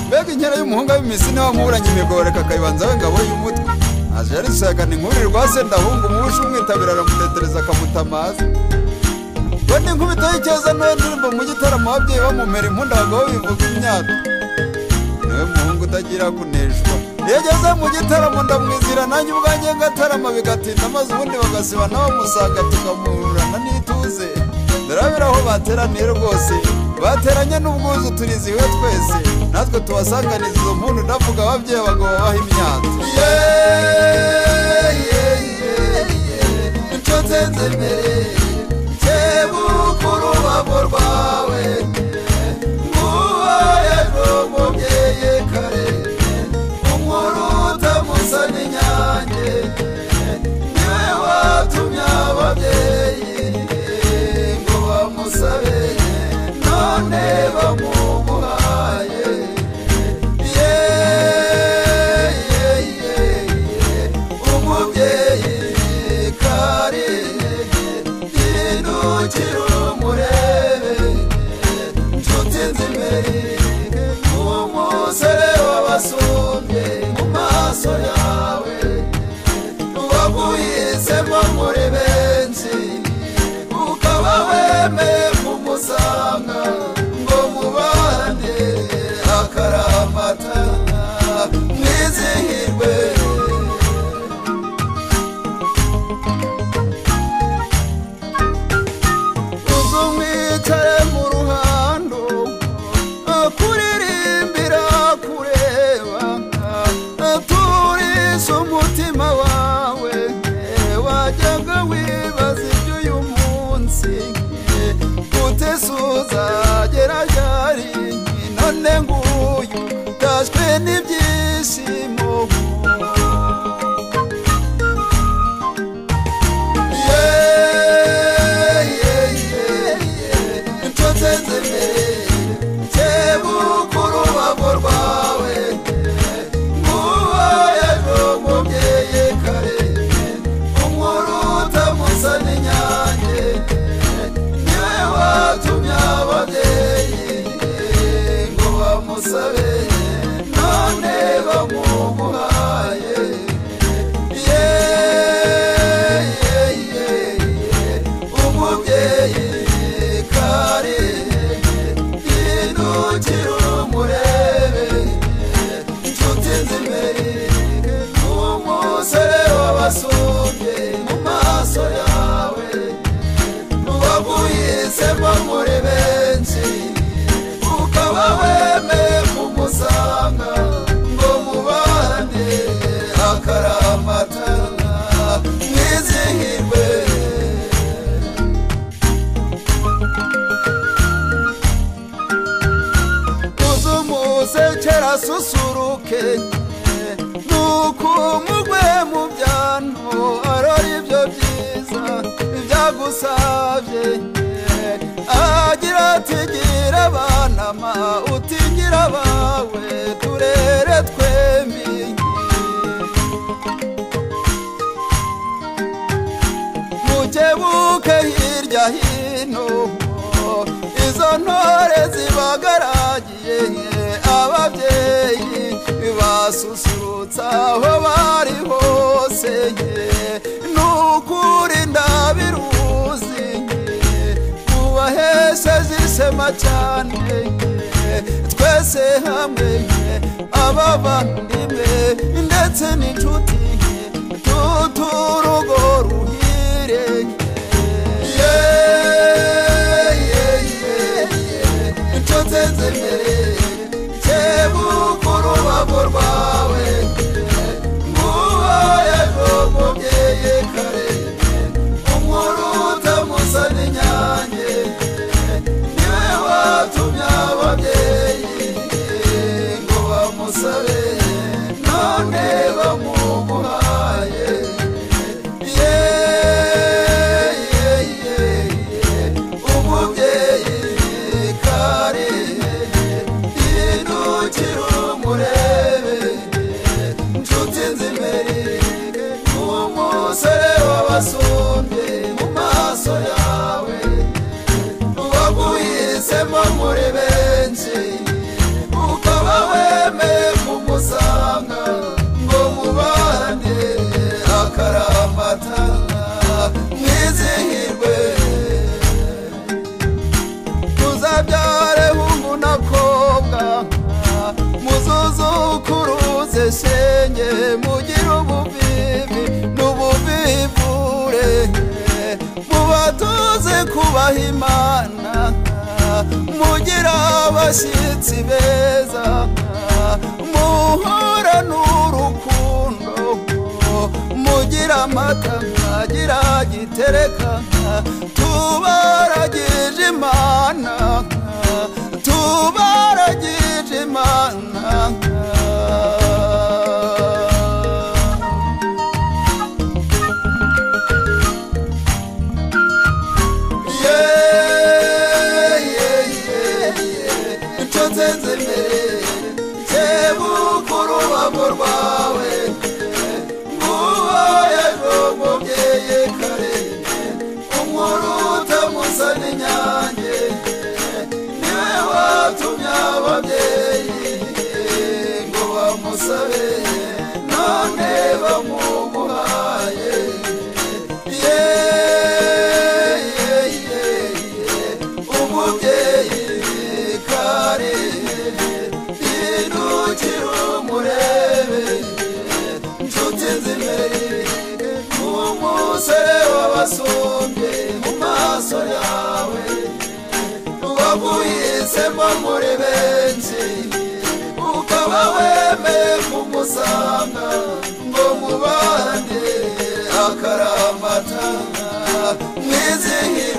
mbega inkera y'umuhungu w'imisi niwe wamuburanye imigoreka akayibanza we ngabo y'umutwe aje yarisakana inkurire rwa se ndahunga umubusha umwitabira aramutetereza akamutamaza we ni nkubito y'icyeza niwe ndirimbo mu gitaramo ababyeyi bamumera impunda abagabo bivuga imyato niwe muhungu utagira kuneshwa iyo ageze mu gitaramo ndamwizira nanjye ubwanjye ngatarama bigatinda maze ubundi bagasiba n'abamusanga tukamuhurana n'ituze ndarabira aho bateraniye rwose bateranye n'ubwuzu turiziwe twese natwe tubasanganiza izo mpundu ndavuga ababyeyi abagabo baha imyato yeah, yeah, yeah, yeah. nshotenze mbere kebukuru babo rwawe nguhaye n'umubyeyi kare inkuru utamusa n'inyange niwe watumye ababyeyi ngo bamusabe none bamumuhaye yeah, yeah, yeah, yeah. umubyeyi kare hindukira umurebe nshuti nzimeri umusore w'abasumbye mu maso yawe waguhisemo muri benshi ukaba wemeye kumusanga ngo mubane akaramata mwizihirwe uzumwicare mu ruhando akuririmbira kureba turisha umutima wawe wajyaga wibaza iby'uyu munsi kutesuza geragari none nguyu taswe n'ibyishimo Yeah, yeah, yeah, yeah. Nshotse mbere kebukuru babo rwawe nguhaye n'umubyeyi kare inkuru utamusa n'inyange niwe watumye ababyeyi ngo bamusabe none bamumuhaye yeah, yeah, yeah, yeah. umubyeyi kare hindukira umurebe inshuti z'imbere umusore w'abasumbye mu maso yawe waguhisemo muri benshi ukaba wemeye kumusanga ngo mubane akaramata mwizihirwe uzumusekera susuruke nuko umugwe mu byano arora ibyo byiza ibyagusabye agira ati gira abana ma utingira abawe turere twembi mukebuke hirya hino izo ntore zibagaragiye ababyeyi basusurutsa aho bari hose n'ukuri ndabiruzi kubahesheje isema cyane twese hamwe abavandimwe ndetse n'inshuti tuturugo ruhire yeah, yeah, yeah, yeah. inshuti z'imbere kebukuru babo rwawe nguhaye n'umubyeyi kare inkuru utamusa n'inyange niwe watumye ababyeyi ngo bamusabe none bamumuhaye yeah, yeah, yeah, yeah. umubyeyi kare hindukira umurebe nshuti nzimeri umusore w'abasumbye mu maso yawe waguhisemo muri benshi ngo weme kumusanga ngo mubane akaramata mwizihirwe tuzabyare hungu n'akobwa muzuzukuruze shenge mugire ubuvivi n'ubuvivure mubatoze kubaha imana mugira abashyitsi beza muhorane urukundo mugira amata mwagira gitereka tubaragije imana tubaragije imana icyo nsenze mbere sebukuru wabo rwawe nguwo ejo mubyeyi kare unkuru utamusa n'inyange niwe watumye ababyeyi ngo bamusabe none bamuguhaye umubyeyi kare inukira umurebe nshuti nzimere umusore w'abasumbye mu maso yawe waguhisemo muri benshi ukaba wemeye kumusanga ngo mubane akaramata mwizihire